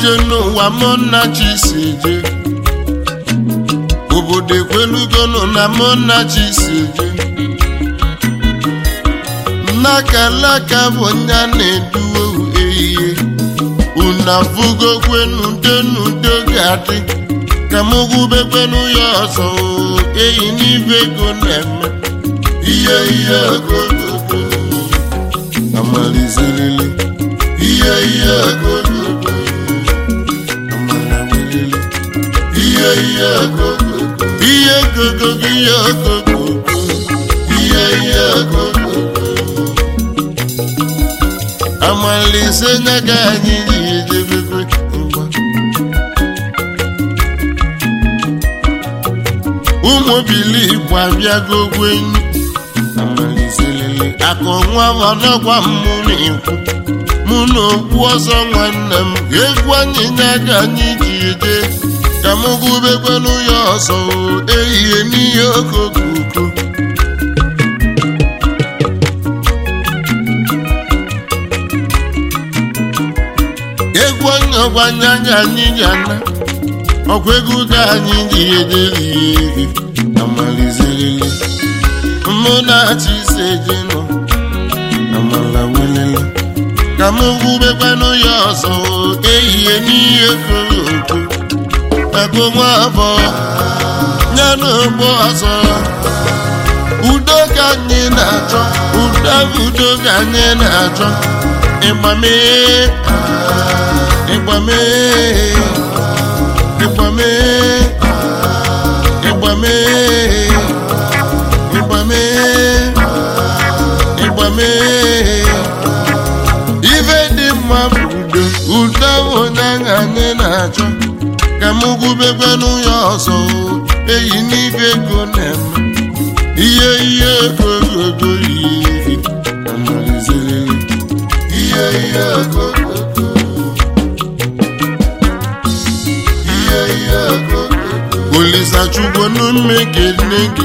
ije n'ụwa mụ na chi si je obodo ekwelugonụ na mụ na chi si je nnakalaka bụ nya na-eduwe ehihie unu afụgokwenu n'udo ga-adị ka m gwubekwenu ya ọzọ eyi n'ibe ego na-eme ihe ihe ogogogo amalizerele ihe ihe ogogogo amalawelele ihe ihe ogogogo ihe ogogogo ihe ogogogo ihe ihe ogogogo amalise nyaga anyị ji ejebekwe mgba ụmụ bili igbo abịago gwenyu amaliselele akụ nwa ọnọgwa mụ na-ekwu mụ na okwu ọzọ nwanne m egwu anyị nyaga anyị ji eje ka m gụbekwenu ya ọzọ ehihie n'ihe okokoko egwu onye ọgbanye anya anyị ji ana ọkwa egwu ka anyị ji edelihe amalizerele mụ na-achị ise je nọ amala welele ka m gwubekwanụ ya ọzọ ehihie n'ihe koro oko ego nwa afọ ya n'ogbo ọzọ udo ka anyị na-achọ udo udo ka anyị na-achọ ịgbame ịgbame ịgbame ịgbame ịgbame ịgbame ife dị mma bụ udo udo bụ onye ahụ anyị na-achọ ka m gwubekwanụ ya ọzọ eyi n'ife ego na-eme ihe ihe ego ogogo ihe amalizerele ihe ihe ogogo ihe ihe ogogo olisachukwu n'ume kene gị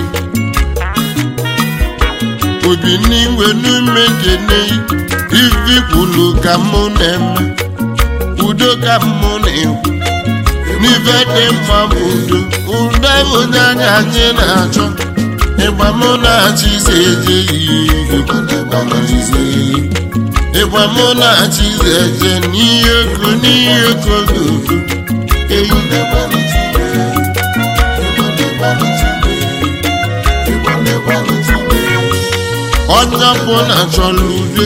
obi n'igwe n'ume kene ifi kwulu ka mụ na-eme udo ka mụ na-ekwu n'ife dị mma bụ udo udo bụ onye anya anyị na-achọ ịgba mụ na-achị ise eje ihe ịgba mụ na-achị ise eje n'ihe ego n'ihe ego gogo eyi onye ọbụla chọrọ udo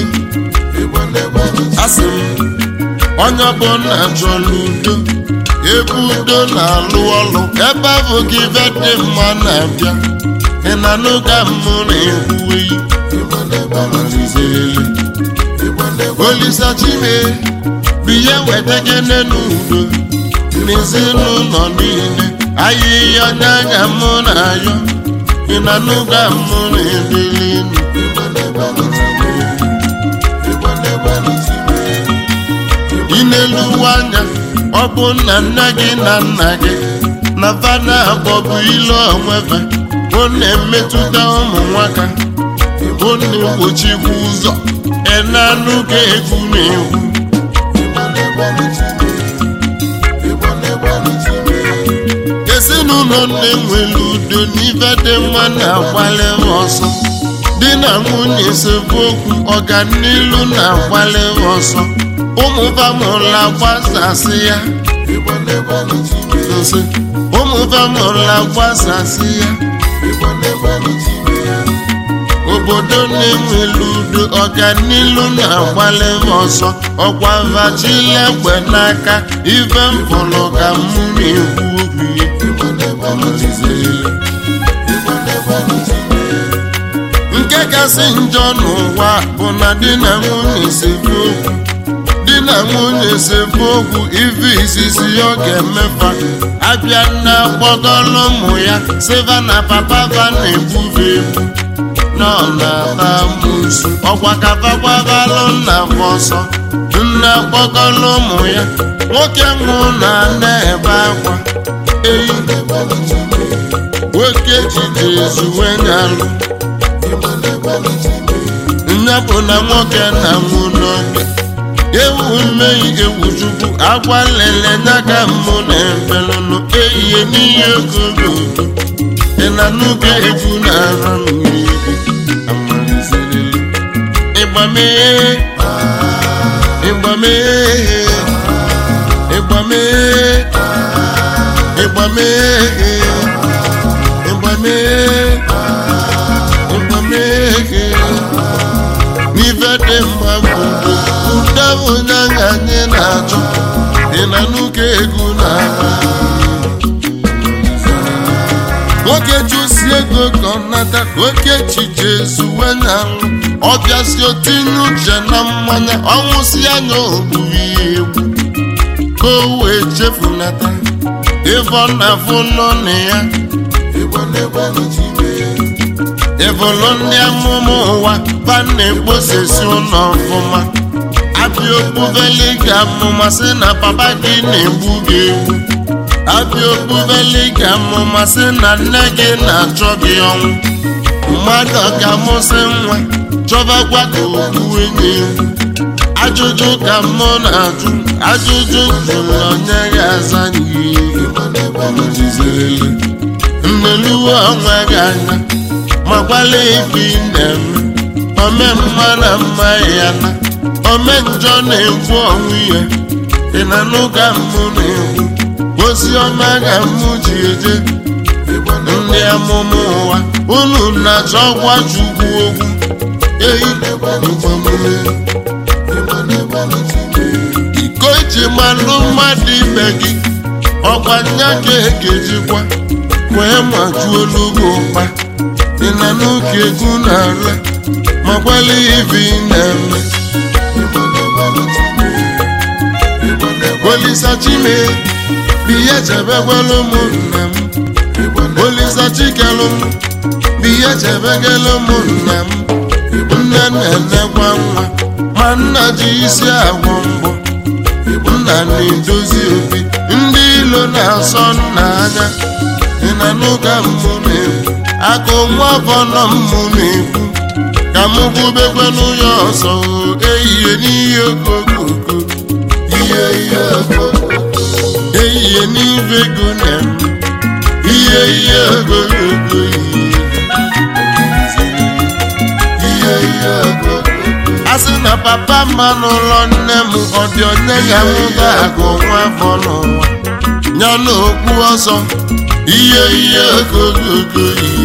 asị m onye ọbụla chọrọ udo ebe udo na-alụ ọlụ ebe ahụ gị ibe dị mma na-abịa ị na n'oge mụ na-ekwuwe olisa chime bụ ihe weta gene n'udo n'ezinụlọ niile ahịhịa onye anya mụ na-ayọ ị na n'oge mụ na-ebeli n'elu anya ọ bụ nna nne gị na nna gị na fada akpọbụ ilu onwefe ọ na-emetụta ụmụ nwaka ọ na-egbochikwa ụzọ enanụ ka egwu na-egwu ezinụlọ na-enwere udo n'ife dị mma na-akwali ọsọ di na nwunye esemokwu ọganilu na-akwali ọsọ ụmụ famụla gbasasị ya nsị ụmụ famụla gbasasị ya obodo na-enwere udo ọganilu na-agbalị ọsọ ọkwa vachilegbe n'aka ife mpụrụ ka mụ na-ekwu okwu ya nke kasị njọ n'ụwa bụ na di na nwunye sebe okwu di na nwunye sebe okwu ife izizi ya ọ ga-emefa abịa na gbọgọrọ ụmụ ya siva na papa va na-egbuve egbu nọ na-ata musu ọkwa kafakwabalụ nna ọsọ nna gbọgọrọ ụmụ ya nwoke nwụ na na-ebe akwa eyi nwoke jide ezuwe nyalụ nya bụ na nwoke na nwụ n'oge ewu mmehie ewu chukwu akwa lele n'aka mbụ na ebelụnụ ehihie n'ihe ogogo ị na n'oge egwu na-ara mmiri amalizerele ịgbamee ịgbamee ịgbamee ịgbamee ịgbamee ịgbamee n'ife dị mma bụ ụda onye ahụ anyị na-achọ dị na n'ụka egwu na nwoke chụsi ego ka ọ nata ka oke echiche zuwe na ọ bịasi otinye uche na mmanya ọnwụsị anya ogburu ya egwu ka o wee chefunata ife ọ na-afụ nọ na ya ịbụlụ ndị amụma ụwa ba na-ekposesi ụlọ ọfụma abịa okpuveli ga amụma sị na papa gị na-egbu gị egbu abịa okpuveli ga amụma sị na nne gị na-achọ gị ọnwụ mmadụ ga-amụsị nwa chọbakwa ka okpu enyi egwu ajụjụ ka mụ na-ajụ ajụjụ jụrụ onye ga-aza n'ihe nneluwe onwe gị anya makwala ife ị na-eme ome mma na mma ya na ome njọ na-ekwu ọnwụ ya ị na n'ụka mmụ na-ekwu ozi ọma ga mụ ji eje ndị amụma ụwa unu na-achọ gwa chukwu okwu eyi mgbamume iko iji malụ mmadụ ibe gị ọkwa nya ka ekejikwa wee majuo olugbo ụkpa ị na n'oke egwu na-ala ma gbalị ibe ị na-eme olisa chime biya chebekwala ụmụnna m olisa chikelụ m biya chebegala ụmụnna m nne na-enekwa nwa ma nna ji isi agwọ mbọ nna na-edozi obi ndị ilo na-asọ nna anya ị na n'ụka mmụ na-ekwu akụ nwa bọnọ mmụ na-ekwu ka m kwubekwanụ ya ọzọ ehihie n'ihe okokoko ihe ihe okoko ehihie n'ibe ego na-eme ihe ihe okokoko ihe ihe okoko a sị na papa mma n'ụlọ nne m ọ dị onye ga m ga-agụ nwa afọ n'ụwa ya na okpu ọzọ ihe ihe okokoko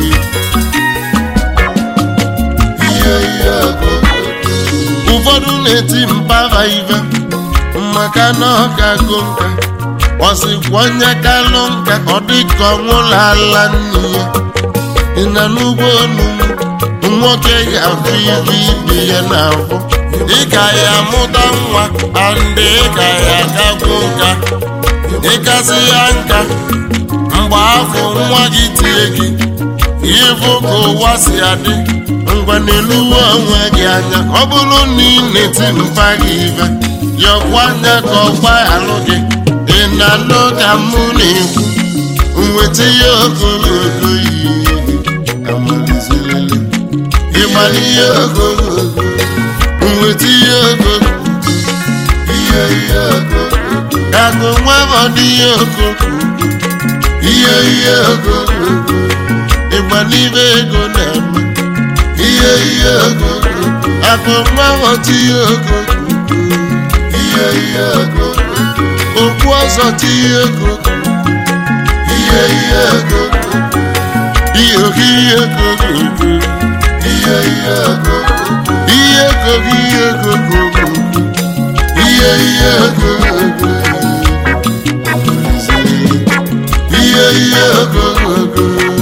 ihe ihe okokoko ụfọdụ na-eti mpava ive maka na ọ ga-agụ nka ọ sịkwa onye kalụ nka ọ dị ka ọnwụla ala nne ya ị na n'ugbo onu nwoke ga-afụ ibe ibe ya n'afọ ị ga ya amụta nwa andị ị ga ya agagwu nka ịgazi ya nka mgbe afọ nwa gị tie gị ịfụ ka ụwa si adị ngwa n'eluwe onwe gị anya ọ bụrụ na ị na-eti mpa gị ibe yọkwa anya ka ọgba alụ gị ị na-anụ ka mụ na-ekwu nweta ya ogologo ihe amalizerele ịmara ihe ogologo nweta ihe ogologo ihe ihe ogologo agụ nwa bụ ihe ogologo ihe ihe ogologo ịgba n'ibe ego na-eme ihe ihe ogologo agụ nwa bụ ihe ogologo ihe ihe ogologo okwu ọzọ tinye ego ihe ihe ego ihe oge ihe ego ihe ihe ego ihe ego ihe ego ihe ihe ego ihe ihe ego